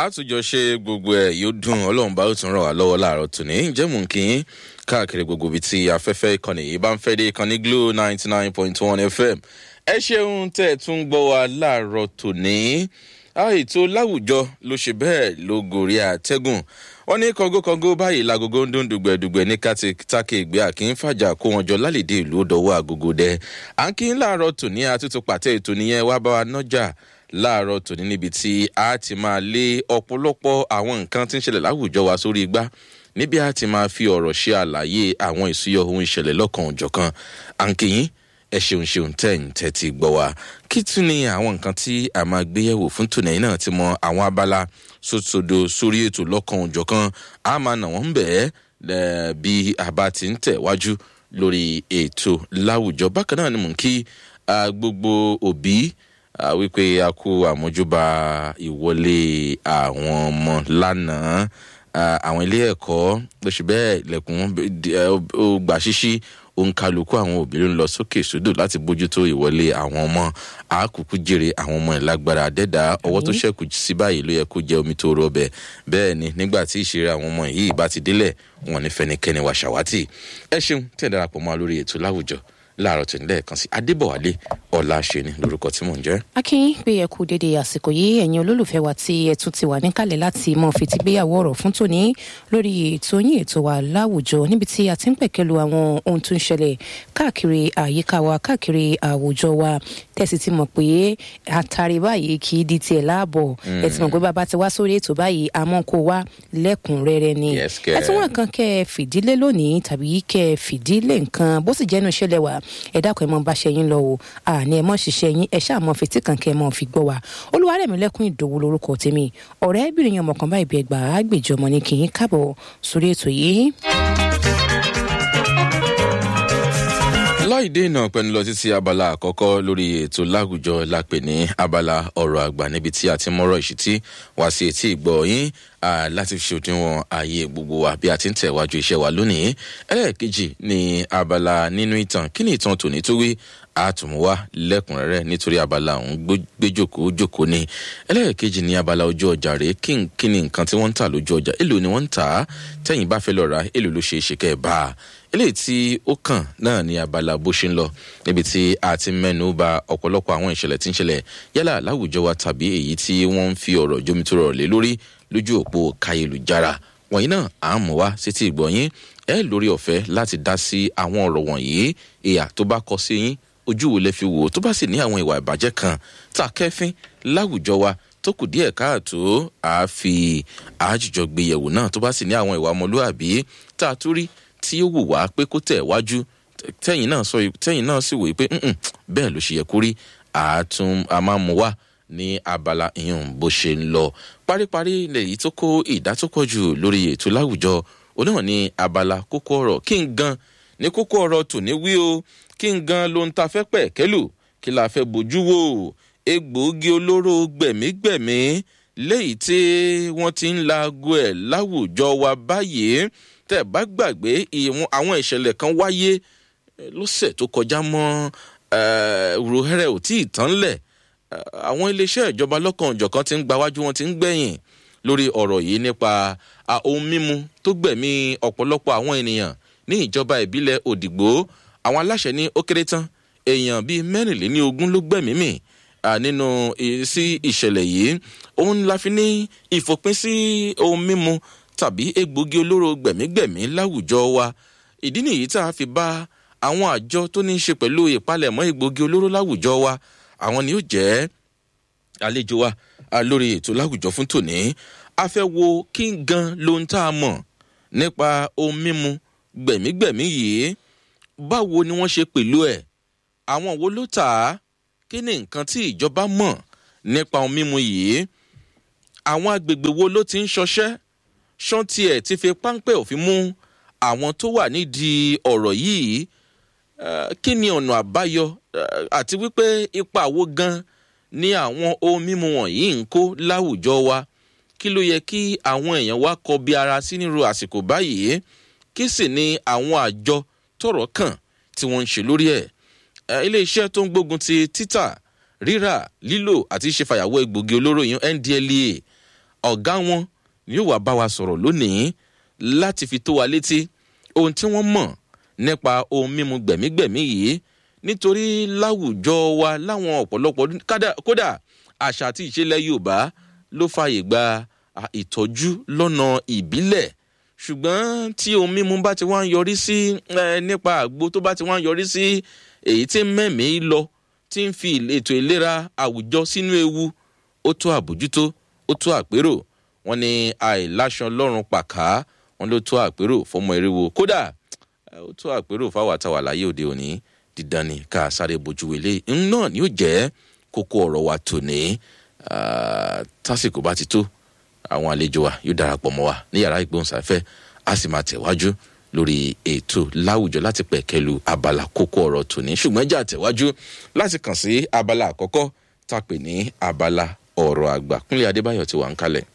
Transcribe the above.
àtúnjọ ṣe gbogbo ẹ yóò dùn ọlọ́run bá ó tún ràn wá lọ́wọ́ láàárọ̀ tòní ǹjẹ́ mò ń kí yín káàkiri gbogbo ibi tí afẹ́fẹ́ ìkànnì yìí bá ń fẹ́ dé ìkànnì glo ninety nine point one fm ẹ ṣeun tẹ́ ẹ tún gbọ́ wa láàárọ̀ tòní ètò láwùjọ ló ṣe bẹ́ẹ̀ ló gòrí àtẹ́gùn wọn ní kọngókọngó báyìí lagogo ń dún dùgbẹ̀dùgbẹ̀ ní kátàkì ìgbé àkín fàjà kó wọn jọ lálẹ́dẹ̀ ìlú dọ̀wọ́ àgógó dẹ à ń kí ń láàárọ̀ tòní àtúntò pàtẹ́ ètò nìyẹn wá bá wa nọ́jà láàárọ̀ tòní níbi tí a ti máa lé ọ̀pọ̀lọpọ̀ àwọn nǹkan tí ń ṣẹlẹ̀ láwùjọ wa sórí igbá níbi a ti máa fi ọ̀rọ̀ ṣe àlàyé àwọn ìsúyọ ohun ìṣẹ̀lẹ̀ lọ́kàn òjọ̀kan à ń kí yín ẹ ṣeun ṣeun tẹ́yìn tẹ́tí gbọ́ wa kí tún ni àwọn nǹkan tí a máa gbé yẹ̀wò fún tòní náà ti mọ àwọn abala sótòdó sórí ètò lọ́kàn òjọ̀kan a máa nà wọ́n bẹ́ẹ̀ bí a bá ti ń tẹ̀ wájú lórí ètò láwùjọ bákan náà ni mò ń kí gbogbo òbí wípé a kú àmójúbà ìwọlé àwọn ọmọ lánàá àwọn ilé ẹ̀kọ́ lóṣù bẹ́ẹ̀ ilẹ̀kùn ó gbà ṣíṣí òǹkàlùkù àwọn òbí ló ń lọ sókè sódò láti bójútó ìwọlé àwọn ọmọ àákùkù jèrè àwọn ọmọ ìlágbára dẹ́dà ọwọ́ tó ṣẹ́kù sí báyìí ló yẹ kó jẹ́ omi tó rọ ọbẹ̀ bẹ́ẹ̀ ni nígbà tí ìṣeré àwọn ọmọ yìí bá ti délẹ̀ wọn ní fẹnikẹ́ni wà ṣàwátì ẹ ṣeun tẹ̀ darapọ̀ mọ́ lórí ètò láwùjọ láàárọ̀ tó ní lẹ́ẹ̀kan sí adébọ̀wálé ọ̀la ṣẹ́ni lórúkọ tí mò ń jẹ́. akínyìn pé ẹ kú dédé àsìkò yìí ẹ̀yin olólùfẹ́ wa tí ẹ tún ti wà níkàlẹ̀ láti mọ fìtìgbéyàwó ọ̀rọ̀ fún tòní lórí ètò yín ètò wa láwùjọ níbi tí a ti ń pẹ̀kẹ́lu àwọn ohun tó ń ṣẹlẹ̀ káàkiri àyíká wa káàkiri àwùjọ wa tẹ̀sí ti mọ̀ pé àtàrí báyìí kì í di tiẹ̀ láàbọ̀ ẹ ti mọ̀ pé bàbá ti wá sórí ètò báyìí àmọ́ kó wá lẹ́kùnrẹ́rẹ́ ni ẹ tún wọn kan kẹ́ ẹ fìdílé lónìí tàbí kẹ́ ẹ fìdílé nǹkan bó sì jẹ́nu ìṣẹ̀lẹ̀ wa ẹ dákun ẹ mọ bá ṣe yín lọ o àní ẹ mọ ṣiṣẹ́ yín ẹ ṣáà mọ fetí kan kẹ́ ẹ mọ fi gbọ́ wa olúwarẹ̀mí lẹ́kùn ìdòwú lórúkọ tèmi ọ̀rẹ́bìnrin yẹn ọmọkàn báyìí bí ẹgbàá gbèjọ ọmọ ní kì í káàbọ̀ sórí ètò yìí. láìdé náà pẹ̀lú lọ títí abala àkọ́kọ́ lórí ètò láwùjọ lápè ní abala ọ̀rọ̀ àgbà níbi tí a ti mọ́rọ̀ ìṣítí wá sí etí ìgbọ́ yín láti fi ṣòdiwọ̀n ààyè gbogbo wa bí a ti ń tẹ̀wájú iṣẹ́ wa lónìí ẹlẹ́ẹ̀kejì ní abala nínú ìtàn kí ni ìtàn tòní tó wí àtùmúwá lẹ́kùnrẹ́rẹ́ nítorí abala òun gbéjòkó jòkó ni ẹlẹ́ẹ̀kejì ní abala ojú ọjà rèé kí ni nǹkan tí wọ́n ń tà lójú ọjà èlò ni wọ́n ń tà á tẹ̀yìn bá fẹ́ lọ ra èlò ló ṣe é ṣe kẹ́ ẹ̀ bá a eléyìí tí ó kàn náà ní abala bó ṣe ń lọ níbi tí a ti mẹ́nu ba ọ̀pọ̀lọpọ̀ àwọn ìṣẹ̀lẹ̀ tí ń ṣẹlẹ̀ yálà láwùjọ wa tàbí èyí tí wọ́n ń fi ọ̀rọ̀ jomitoro lé lórí lójú òpó káyélujára wọ̀nyí náà à ń mọ̀ wá sétí ìgbọ̀nyín ẹ lórí ọ̀fẹ́ láti dá sí àwọn ọ̀rọ̀ wọ̀nyí ìyà tó bá kọ sí yín ojú wo lẹ fi wò tó bá sì ní àwọn ìwà ìbàjẹ́ kan tá a kẹ́fín láwùjọ wa tó kù díẹ̀ káàtó àáfi àájùjọ gbéyẹ̀wò náà tó bá sì ní àwọn ìwà ọmọlúàbí tá a tún rí tí ó wù wá pé kó tẹ̀ wájú tẹ́yìn náà sọ tẹ́yìn náà sì wòye pé bẹ́ẹ̀ ló ṣe yẹ kó rí àátún a máa mú wá ní abala ìyún bó ṣe ń lọ paríparí lèyí tó kó ìdá tó pọ̀ jù lórí ètò láwùjọ oníwọ̀n ní abala kókó ọ̀rọ̀ kí n gan ní kókó ọ̀rọ̀ tòní wí o kí n gan ló ń ta fẹ́ pẹ̀ kẹ́lù kí la fẹ́ bójú wò egbòogi olóró gbẹ̀mígbẹ̀mí léyìí tí wọ́n ti ń laago ẹ̀ láwùjọ wa báyìí tẹ́ bá gbàgbé àwọn ìṣẹ̀lẹ̀ kan wáyé lọ́sẹ̀ tó kọjá mọ́ ròhẹ́rẹ́ ò tí ì tán lẹ̀ àwọn iléeṣẹ́ ìjọba lọ́kàn òjọ̀kan ti ń gbawájú wọn ti ń gbẹ̀yìn lórí ọ̀rọ̀ yìí nípa ohun mímu tó gbẹ̀mí ọ̀pọ̀lọpọ̀ àwọn ènìyàn ní ìjọba ìbílẹ̀ òdìgbò àwọn aláṣẹ ní ó kéré tán èèyàn bíi mẹ́rìnléní ogún ló gbẹ̀mí mì nínú sí ìṣẹ̀lẹ̀ yìí òun la fi ní ìfòpin sí ohun mímu tàbí egbògi olóró gbẹ̀mígbẹ̀mí láwùjọ wa ìdí nìyí tá a fi bá àwọn àjọ tó ní í ṣe pẹ̀lú ìpalẹ̀mọ́ egbògi olóró láwùjọ wa àwọn ni ó jẹ́ àlejò wa lórí ètò láwùjọ fún tòní a fẹ́ wo kí n gan ló ń tá a mọ̀ nípa ohun mímu gbẹ̀mígbẹ̀mí yìí báwo ni wọ́n ṣe pẹ̀lú ẹ̀ àwọn wo ló tà á kí ni nǹkan tí ìjọba mọ̀ nípa ohun mímu yìí àwọn agbègbè wo ló ti ń ṣọṣẹ́ ṣán tiẹ̀ ti fi páńpẹ́ òfin mú àwọn tó wà nídìí ọ̀rọ̀ yìí kí ni ọ̀nà àbáyọ àti wípé ipa wo gan ni àwọn ohun mímu wọ̀nyí ń kó láwùjọ wa kí ló yẹ kí àwọn èèyàn wá kọ bí ara sí nírú àsìkò báyìí kí sì ni àwọn àjọ tọrọ kàn tí wọ́n ń ṣe lórí ẹ̀ iléeṣẹ́ tó ń gbógun ti títà rírà lílò àti ṣe fàyàwọ́ egbògi olóró yìí ndlea ọ̀gá wọn ni yóò wá bá wa sọ̀rọ̀ lónìí láti fi tó wa létí ohun tí wọ́n mọ̀ nípa ohun mímu gbẹ̀mígbẹ̀mí yìí nítorí láwùjọ wa láwọn ọ̀pọ̀lọpọ̀ kódà àṣà àti ìṣẹ̀lẹ̀ yorùbá ló fààyè gba ìtọ́jú lọ́nà ìbílẹ̀ ṣùgbọ́n tí ohun mímu bá ti wá ń yọrí sí nípa àgbo tó bá ti wá ń yọrí sí èyí tí mẹ́mìí lọ tí ń fi ètò ìlera àwùjọ sínú ewu ó tó àbójútó ó tó àpérò wọn ni àìláṣan lọ́rùn pàká wọn ló tó àpérò fọmọ eriwo kódà ó tó àpérò fáwọn àtàwà láyé òde òní dídán ni ká sáré bójú wele náà ni ó jẹ́ kókó ọ̀rọ̀ wa tòní tásìkò bá ti tó àwọn àlejò wa yóò darapọ̀ mọ́ wa ní yàrá ìgbóhùnsáfẹ́ a sì máa tẹ̀wájú lórí ètò láwùjọ láti pẹ̀kẹ́lu abala kókó ọ̀rọ̀ tòní ṣùgbọ́n jà tẹ̀wájú láti kàn sí abala àkọ́kọ́ tá a pè ní abala ọ̀rọ̀ àgbà kúnlẹ̀ adébáyọ̀ ti wà ń kalẹ̀.